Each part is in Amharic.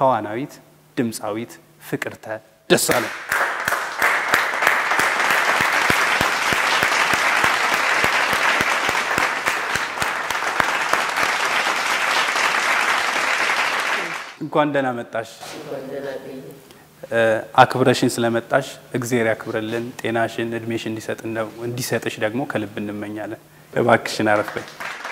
ተዋናዊት ድምፃዊት ፍቅርተ ደሳለኝ። እንኳን ደህና መጣሽ። አክብረሽን ስለመጣሽ እግዜር ያክብረልን። ጤናሽን እድሜሽ እንዲሰጥሽ ደግሞ ከልብ እንመኛለን። እባክሽን አረፍ በይ።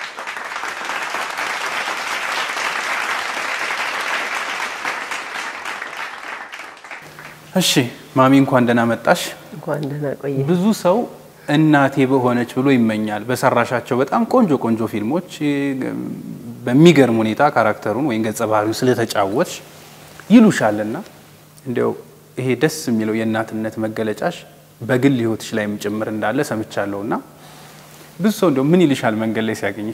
እሺ ማሚ እንኳን ደህና መጣሽ። እንኳን ደህና ቆየ። ብዙ ሰው እናቴ በሆነች ብሎ ይመኛል። በሰራሻቸው በጣም ቆንጆ ቆንጆ ፊልሞች በሚገርም ሁኔታ ካራክተሩን ወይም ገጸ ባህሪው ስለተጫወትሽ ይሉሻልና እንዲያው ይሄ ደስ የሚለው የእናትነት መገለጫሽ በግል ሕይወትሽ ላይም ጭምር እንዳለ ሰምቻለሁ እና ብዙ ሰው እንዲያው ምን ይልሻል መንገድ ላይ ሲያገኝሽ?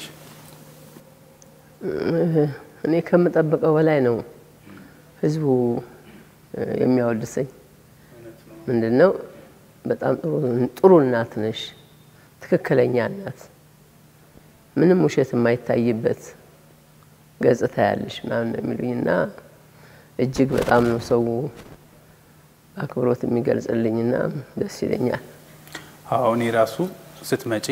እኔ ከምጠብቀው በላይ ነው ህዝቡ የሚያወድሰኝ። ምንድን ነው በጣም ጥሩ እናት ነሽ፣ ትክክለኛ እናት፣ ምንም ውሸት የማይታይበት ገጽታ ያለሽ ምናምን ነው የሚሉኝ እና እጅግ በጣም ነው ሰው አክብሮት የሚገልጽልኝና ደስ ይለኛል። አዎ እኔ ራሱ ስትመጪ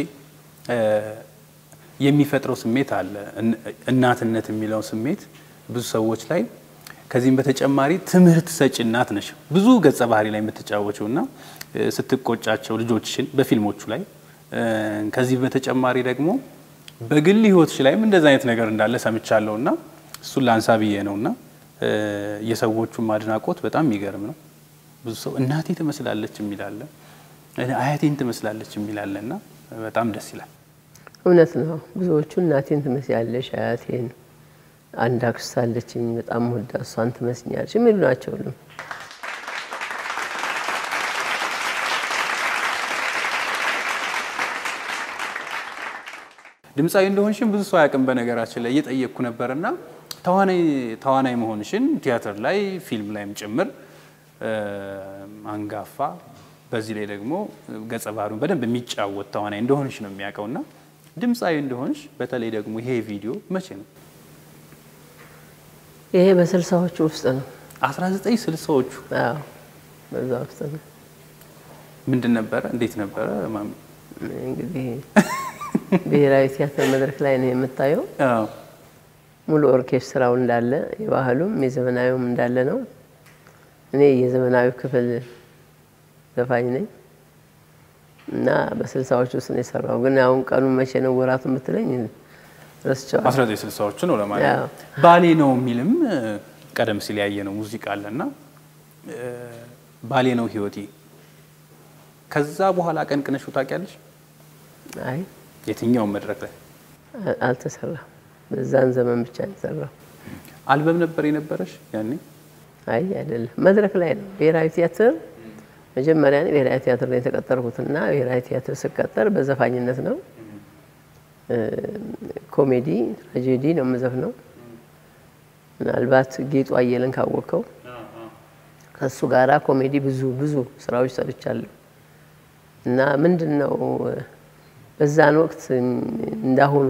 የሚፈጥረው ስሜት አለ። እናትነት የሚለው ስሜት ብዙ ሰዎች ላይ ከዚህም በተጨማሪ ትምህርት ሰጪ እናት ነሽ። ብዙ ገጸ ባህሪ ላይ የምትጫወችው እና ስትቆጫቸው ልጆችሽን በፊልሞቹ ላይ ከዚህ በተጨማሪ ደግሞ በግል ህይወትሽ ላይም እንደዚ አይነት ነገር እንዳለ ሰምቻለሁ እና እሱን ላንሳ ብዬ ነው እና የሰዎቹም አድናቆት በጣም የሚገርም ነው። ብዙ ሰው እናቴ ትመስላለች የሚላለ አያቴን ትመስላለች የሚላለ እና በጣም ደስ ይላል። እውነት ነው። ብዙዎቹ እናቴን ትመስያለሽ፣ አያቴን፣ አንድ አክስት አለችኝ በጣም ወዳ እሷን ትመስኛለች የሚሉ ናቸው ሁሉም። ድምፃዊ እንደሆንሽን ብዙ ሰው አያውቅም። በነገራችን ላይ እየጠየቅኩ ነበርና ተዋናይ መሆንሽን ቲያትር ላይ ፊልም ላይም ጭምር አንጋፋ፣ በዚህ ላይ ደግሞ ገጸ ባህሪውን በደንብ የሚጫወት ተዋናይ እንደሆንሽ ነው የሚያውቀውና ድምፃዊ እንደሆንሽ በተለይ ደግሞ ይሄ ቪዲዮ መቼ ነው? ይሄ በስልሳዎቹ ውስጥ ነው። 1960ዎቹ አዎ በዛ ውስጥ ነው። ምንድን ነበረ? እንዴት ነበረ ማሚ? እንግዲህ ብሔራዊ ቲያትር መድረክ ላይ ነው የምታየው። አዎ ሙሉ ኦርኬስትራው እንዳለ የባህሉም የዘመናዊውም እንዳለ ነው። እኔ የዘመናዊ ክፍል ዘፋኝ ነኝ እና በስልሳዎች ውስጥ ነው የሰራው። ግን አሁን ቀኑ መቼ ነው ወራቱ የምትለኝ ረስቸዋል። 1960ዎቹ ነው ለማለት አዎ። ነው። ባሌ ነው የሚልም ቀደም ሲል ያየ ነው ሙዚቃ አለና ባሌ ነው ህይወቴ። ከዛ በኋላ ቀንቅነሽ ታውቂያለሽ? አይ የትኛውም መድረክ ላይ አ- አልተሰራም። በዛን ዘመን ብቻ ነው የሰራው። አልበም ነበር የነበረሽ ያኔ? አይ አይደለም፣ መድረክ ላይ ነው። ብሔራዊ ቲያትር መጀመሪያ እኔ ብሔራዊ ቲያትር ነው የተቀጠርኩትና ብሔራዊ ቲያትር ስቀጠር በዘፋኝነት ነው። እ፣ ኮሜዲ ትራጀዲ ነው የምዘፍነው። ምናልባት ጌጡ አየለን ካወቅከው ከእሱ ጋራ ኮሜዲ ብዙ ብዙ ስራዎች ሰርቻለሁ እና ምንድን ነው በዛን ወቅት እንዳሁኑ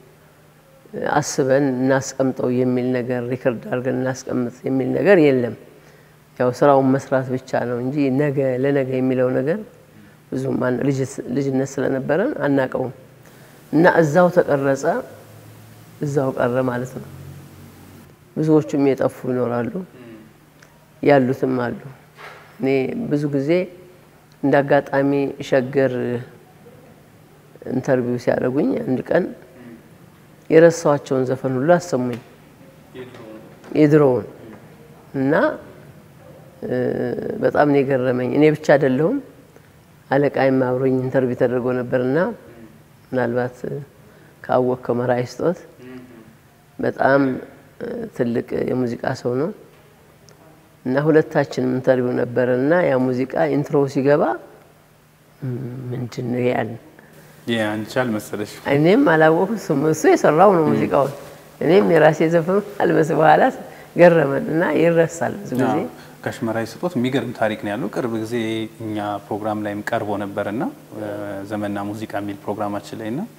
አስበን እናስቀምጠው የሚል ነገር ሪከርድ አድርገን እናስቀምጥ የሚል ነገር የለም። ያው ስራውን መስራት ብቻ ነው እንጂ ነገ ለነገ የሚለው ነገር ብዙም አን- ልጅ- ልጅነት ስለነበረን አናቀውም እና እዛው ተቀረጸ፣ እዛው ቀረ ማለት ነው። ብዙዎቹም የጠፉ ይኖራሉ፣ ያሉትም አሉ። እኔ ብዙ ጊዜ እንደ አጋጣሚ ሸገር ኢንተርቪው ሲያደርጉኝ አንድ ቀን የረሳኋቸውን ዘፈን ሁሉ አሰሙኝ የድሮውን እና እ፣ በጣም ነው የገረመኝ። እኔ ብቻ አይደለሁም አለቃይም አብሮኝ ኢንተርቪው ተደርጎ ነበርና ምናልባት እ፣ ካወቅከው መራዊ ስጦት በጣም እ፣ ትልቅ የሙዚቃ ሰው ነው እና ሁለታችንም ኢንተርቪው ነበረ እና ያ ሙዚቃ ኢንትሮ ሲገባ "ም፣ ምንድን ነው ያልን አንቺ አልመሰለሽ? እኔም አላወኩትም። እሱ የሰራው ነው ሙዚቃውን፣ እኔም የራሴ ዘፈን አልመስ በኋላ ገረመን እና ይረሳል ብዙ ጊዜ። አዎ። ከሽመራዊ ስጦት የሚገርም ታሪክ ነው ያለው። ቅርብ ጊዜ እኛ ፕሮግራም ላይም ቀርቦ ነበርና ዘመንና ሙዚቃ የሚል ፕሮግራማችን ላይ እና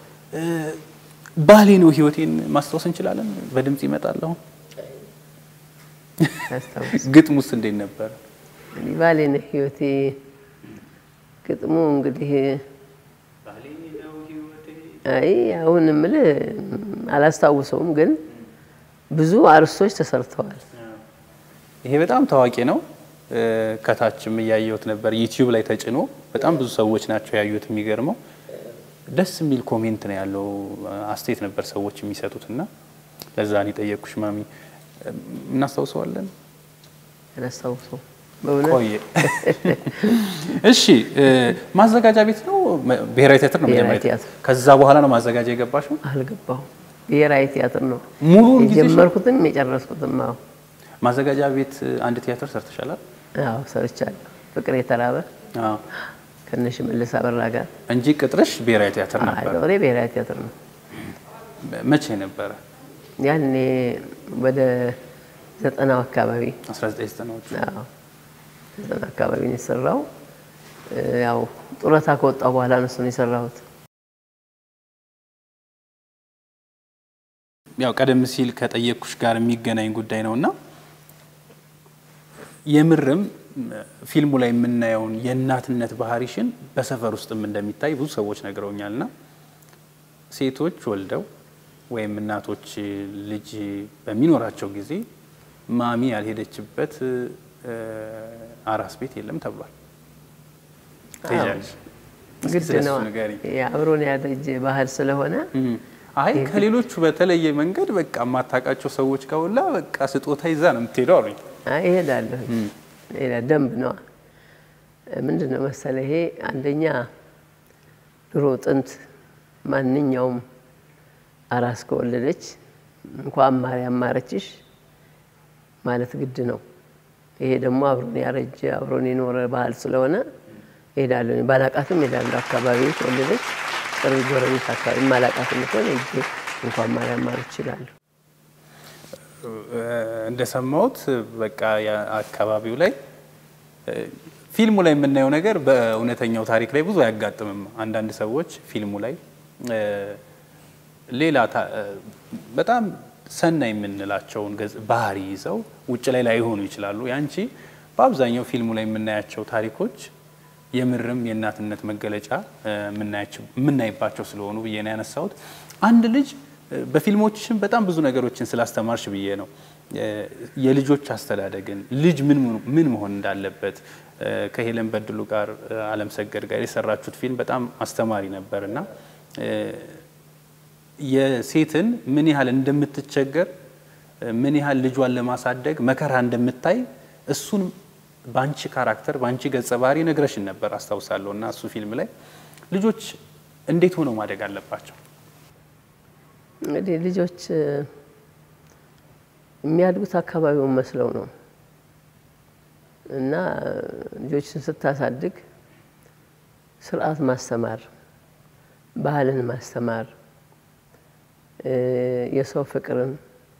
ባሌ ነው ህይወቴን ማስታወስ እንችላለን። በድምጽ ይመጣል አሁን ያስታውስ ግጥም ውስጥ እንዴት ነበረ? እንግዲህ ባሌ ነህ ህይወቴ ግጥሙ እንግዲህ አይ አሁን የምልህ አላስታውሰውም፣ ግን ብዙ አርዕስቶች ተሰርተዋል። ይሄ በጣም ታዋቂ ነው። እ፣ ከታችም እያየሁት ነበር ዩቲዩብ ላይ ተጭኖ በጣም ብዙ ሰዎች ናቸው ያዩት። የሚገርመው ደስ የሚል ኮሜንት ነው ያለው አስተያየት ነበር ሰዎች የሚሰጡት እና ለዛ ነው የጠየቅኩሽ ማሚ። እ፣ እናስታውሰዋለን አላስታውሰውም በእውነት ቆየ። እሺ እ፣ ማዘጋጃ ቤት ነው መ- ብሔራዊ ቲያትር ነው ብሔራዊ መጀመሪያ? ቲያትር። ከዛ በኋላ ነው ማዘጋጃ የገባሽው? አልገባሁም። ብሔራዊ ቲያትር ነው ሙሉውን ጊዜ የጀመርኩትም የጨረስኩትም። አዎ ማዘጋጃ ቤት አንድ ቲያትር ሰርተሻላል? አዎ ሰርቻለሁ። ፍቅር የተራበ አዎ። ከነሽ መልስ አበራ ጋር እንጂ ቅጥርሽ ብሔራዊ ቲያትር ነበር። ዶሬ ብሔራዊ ቲያትር ነው። መቼ ነበረ? ያኔ ወደ ዘጠናው አካባቢ 1990ዎቹ። አዎ ዘጠና አካባቢ ነው የሰራው። እ፣ ያው ጡረታ ከወጣሁ በኋላ ነው እሱን የሰራሁት። ያው ቀደም ሲል ከጠየቅኩሽ ጋር የሚገናኝ ጉዳይ ነው እና የምርም ፊልሙ ላይ የምናየውን የእናትነት ባህሪሽን በሰፈር ውስጥም እንደሚታይ ብዙ ሰዎች ነግረውኛል። እና ሴቶች ወልደው ወይም እናቶች ልጅ በሚኖራቸው ጊዜ ማሚ ያልሄደችበት እ፣ አራስ ቤት የለም ተብሏል። ትሄጃለሽ? እስኪ ግድ ስለሱ ነው ንገሪኝ። የአብሮን ያደጅ ባህል ስለሆነ እም። አይ ከሌሎቹ በተለየ መንገድ በቃ የማታውቃቸው ሰዎች ከሁላ በቃ ስጦታ ይዛ ነው የምትሄደው አሉኝ። አይ እሄዳለሁ። ሌላ ደንብ ነዋ። ምንድን ነው መሰለ ይሄ አንደኛ ድሮ ጥንት ማንኛውም አራስ ከወለደች እንኳን ማርያም ማረችሽ ማለት ግድ ነው። ይሄ ደግሞ አብሮን ያረጀ አብሮን የኖረ ባህል ስለሆነ እሄዳለሁ። ባላቃትም እሄዳለሁ። አካባቢ ከወለደች ቅርብ ጎረቤት አካባቢ ማላቃትም ከሆነ ሄጄ እንኳን ማርያም ማረች ይችላለሁ። እንደሰማሁት በቃ አካባቢው ላይ ፊልሙ ላይ የምናየው ነገር በእውነተኛው ታሪክ ላይ ብዙ አያጋጥምም። አንዳንድ ሰዎች ፊልሙ ላይ ሌላ ታ- በጣም ሰናይ የምንላቸውን ገጽ ባህሪ ይዘው ውጭ ላይ ላይሆኑ ይችላሉ። ያንቺ በአብዛኛው ፊልሙ ላይ የምናያቸው ታሪኮች የምርም የእናትነት መገለጫ እ፣ የምናያቸው የምናይባቸው ስለሆኑ ብዬ ነው ያነሳሁት። አንድ ልጅ እ፣ በፊልሞችሽም በጣም ብዙ ነገሮችን ስላስተማርሽ ብዬ ነው እ፣ የልጆች አስተዳደግን ልጅ ምን ምን መሆን እንዳለበት እ፣ ከሄለን በድሉ ጋር እ፣ አለም ሰገድ ጋር የሰራችሁት ፊልም በጣም አስተማሪ ነበር እና እ፣ የሴትን ምን ያህል እንደምትቸገር ምን ያህል ልጇን ለማሳደግ መከራ እንደምታይ እሱን በአንቺ ካራክተር በአንቺ ገጸ ባህሪ ነግረሽን ነበር አስታውሳለሁ። እና እሱ ፊልም ላይ ልጆች እንዴት ሆነው ማደግ አለባቸው? እንግዲህ ልጆች እ፣ የሚያድጉት አካባቢውን መስለው ነው እና እ፣ ልጆችን ስታሳድግ ስርዓት ማስተማር፣ ባህልን ማስተማር፣ እ፣ የሰው ፍቅርን፣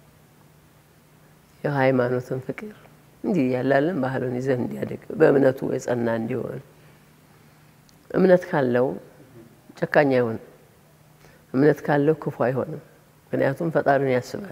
የሃይማኖትን ፍቅር እንዲህ ያላለን ባህሉን ይዘህ እንዲያድግ በእምነቱ የጸና እንዲሆን እምነት ካለው ጨካኝ አይሆንም። እምነት ካለው ክፉ አይሆንም። ምክንያቱም ፈጣሪን ያስባል።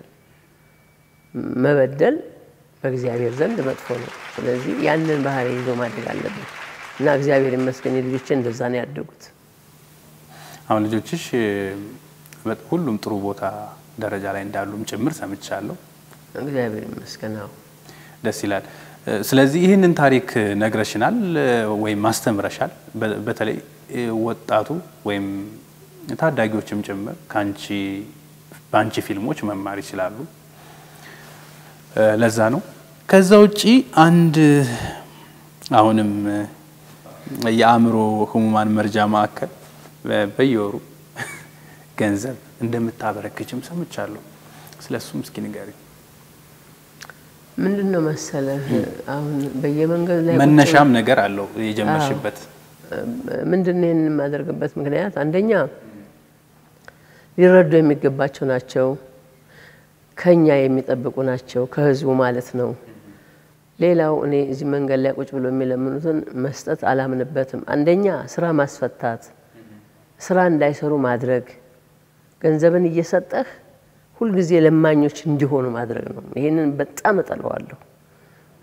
መበደል በእግዚአብሔር ዘንድ መጥፎ ነው። ስለዚህ ያንን ባህሪ ይዞ ማደግ አለበት እና እግዚአብሔር ይመስገን የልጆቼ እንደዛ ነው ያደጉት። አሁን ልጆችሽ እ፣ በ- ሁሉም ጥሩ ቦታ ደረጃ ላይ እንዳሉም ጭምር ሰምቻለሁ። እግዚአብሔር ይመስገን። አዎ ደስ ይላል። እ፣ ስለዚህ ይህንን ታሪክ ነግረሽናል እ፣ ወይም ማስተምረሻል። በ- በተለይ እ፣ ወጣቱ ወይም ታዳጊዎችም ጭምር ከአንቺ በአንቺ ፊልሞች መማር ይችላሉ። እ፣ ለዛ ነው። ከዛ ውጪ አንድ አሁንም እ፣ የአእምሮ ህሙማን መርጃ ማዕከል በ- በየወሩ ገንዘብ እንደምታበረክችም ሰምቻለሁ። ስለ እሱም እስኪ ንገሪኝ። ምንድን ነው መሰለህ አሁን በየመንገድ ላይ ቁጭ መነሻም ነገር አለው የጀመርሽበት። ምንድን ነው ይህን የማደርግበት ምክንያት አንደኛ ሊረዱ የሚገባቸው ናቸው፣ ከኛ የሚጠብቁ ናቸው፣ ከህዝቡ ማለት ነው። ሌላው እኔ እዚህ መንገድ ላይ ቁጭ ብሎ የሚለምኑትን መስጠት አላምንበትም። አንደኛ ስራ ማስፈታት፣ ስራ እንዳይሰሩ ማድረግ፣ ገንዘብን እየሰጠህ ሁልጊዜ ለማኞች እንዲሆኑ ማድረግ ነው። ይህንን በጣም እጠለዋለሁ።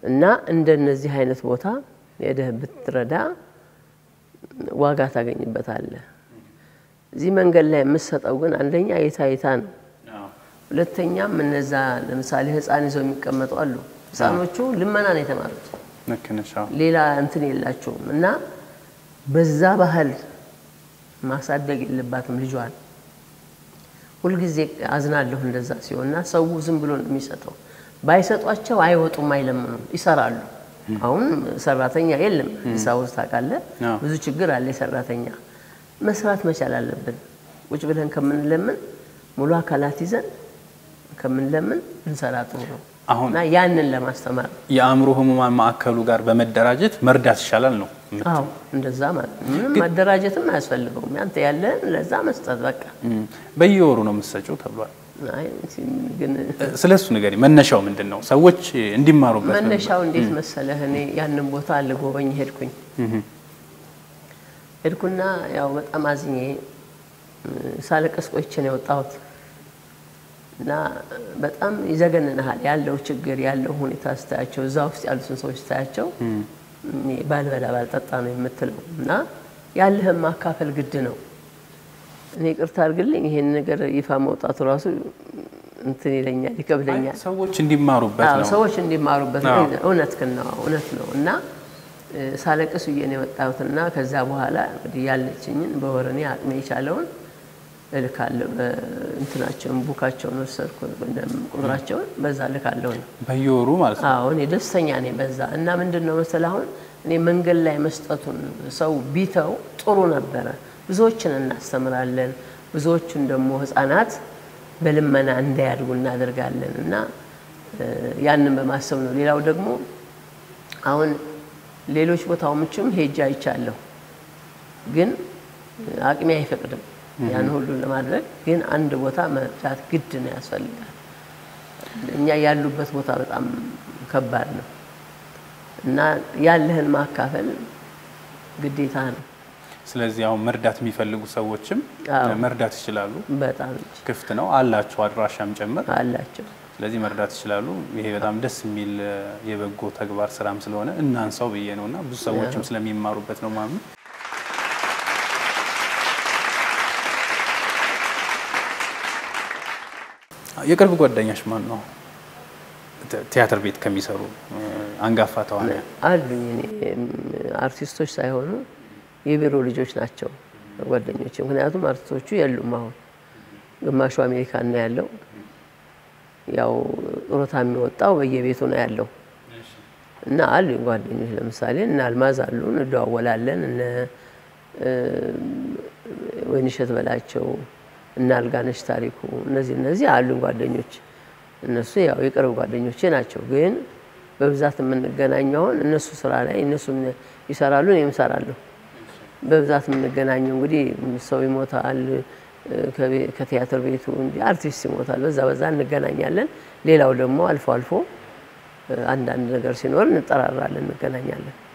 እና እንደነዚህ አይነት ቦታ ሄደህ ብትረዳ ዋጋ ታገኝበታለህ። እዚህ መንገድ ላይ የምትሰጠው ግን አንደኛ የታይታ ነው። ሁለተኛም እነዛ ለምሳሌ ህፃን ይዘው የሚቀመጡ አሉ። ህፃኖቹ ልመና ነው የተማሩት፣ ልክ ነሽ። አዎ። ሌላ እንትን የላቸውም። እና በዛ ባህል ማሳደግ የለባትም ልጇን። ሁልጊዜ አዝናለሁ እንደዛ ሲሆን እና ሰው ዝም ብሎ ነው የሚሰጠው። ባይሰጧቸው አይወጡም፣ አይለምኑም፣ ይሰራሉ። አሁን ሰራተኛ የለም አዲስ አበባ ውስጥ ታውቃለህ፣ አዎ። ብዙ ችግር አለ። የሰራተኛ መስራት መቻል አለብን። ቁጭ ብለን ከምንለምን ሙሉ አካላት ይዘን ከምንለምን ብንሰራ ጥሩ ነው አሁን እና ያንን ለማስተማር ነው። የአእምሮ ህሙማን ማዕከሉ ጋር በመደራጀት መርዳት ይሻላል ነው። አዎ እንደዛ ማለት ነው። ምንም መደራጀትም አያስፈልገውም። ያንተ ያለን ለዛ መስጠት በቃ። እም፣ በየወሩ ነው የምትሰጪው ተብሏል። አይ ግን ስለ እሱ ንገሪ። መነሻው ምንድን ነው? ሰዎች እንዲማሩበት ነው። መነሻው እንዴት መሰለህ? እኔ ያንን ቦታ ልጎበኝ ሄድኩኝ። ሄድኩና ያው በጣም አዝኜ ሳለቀስ ቆይቼ ነው የወጣሁት እና በጣም ይዘገንንሃል ያለው ችግር ያለው ሁኔታ ስታያቸው፣ እዛ ውስጥ ያሉትን ሰዎች ስታያቸው እኔ ባልበላ ባልጠጣ ነው የምትለው እና ያለህን ማካፈል ግድ ነው። እኔ ቅርታ አድርግልኝ ይሄን ነገር ይፋ መውጣቱ ራሱ እንትን ይለኛል፣ ይከብደኛል። ሰዎች እንዲማሩበት አዎ ነው። ሰዎች እንዲማሩበት ነው። አዎ። እውነት ግን ነው እውነት ነው። እና እ፣ ሳለቅስ ብዬ ነው የወጣሁትና ከዛ በኋላ እንግዲህ ያለችኝን በወር እኔ አቅሜ የቻለውን እልካለሁ። እንትናቸውን ቡካቸውን ወሰድኩ ቁጥራቸውን በዛ እልካለሁ ነው። በየወሩ ማለት ነው። አዎ እኔ ደስተኛ ነኝ በዛ እና ምንድን ነው መሰለህ አሁን እኔ መንገድ ላይ መስጠቱን ሰው ቢተው ጥሩ ነበረ። ብዙዎችን እናስተምራለን፣ ብዙዎቹን ደግሞ ህፃናት በልመና እንዳያድጉ እናደርጋለን እና እ፣ ያንን በማሰብ ነው። ሌላው ደግሞ አሁን ሌሎች ቦታዎችም ሄጄ አይቻለሁ፣ ግን አቅሜ አይፈቅድም ያን ሁሉ ለማድረግ። ግን አንድ ቦታ መርዳት ግድ ነው ያስፈልጋል። እኛ ያሉበት ቦታ በጣም ከባድ ነው እና ያለህን ማካፈል ግዴታ ነው። ስለዚህ አሁን መርዳት የሚፈልጉ ሰዎችም አዎ። መርዳት ይችላሉ። በጣም ክፍት ነው አላቸው፣ አድራሻም ጭምር። አላቸው። ስለዚህ መርዳት ይችላሉ። ይሄ በጣም ደስ የሚል እ፣ የበጎ ተግባር ስራም ስለሆነ እናንሳው ብዬ ነው እና ብዙ ሰዎችም ስለሚማሩበት ነው ማምን የቅርብ ጓደኛሽ ማን ነው? ተ- ቲያትር ቤት ከሚሰሩ እ፣ አንጋፋ ተዋናያን አሉኝ እኔ እም፣ አርቲስቶች ሳይሆኑ የቢሮ ልጆች ናቸው ጓደኞች። ምክንያቱም አርቲስቶቹ የሉም አሁን ግማሹ አሜሪካን ነው ያለው። ያው ጡረታ የሚወጣው በየቤቱ ነው ያለው እና አሉኝ ጓደኞች ለምሳሌ እነ አልማዝ አሉ፣ እንደዋወላለን። እነ እ፣ ወይንሸት በላቸው እና አልጋነሽ ታሪኩ እነዚህ እነዚህ አሉኝ ጓደኞች። እነሱ ያው የቅርብ ጓደኞቼ ናቸው። ግን በብዛት የምንገናኘው አሁን እነሱ ስራ ላይ እነሱም ይሰራሉ፣ እኔም እሰራለሁ። በብዛት የምንገናኘው እንግዲህ ሰው ይሞታል፣ እ፣ ከቤ- ከቲያትር ቤቱ እንዲህ አርቲስት ይሞታል፣ በዛ በዛ እንገናኛለን። ሌላው ደግሞ አልፎ አልፎ እ፣ አንዳንድ ነገር ሲኖር እንጠራራለን፣ እንገናኛለን።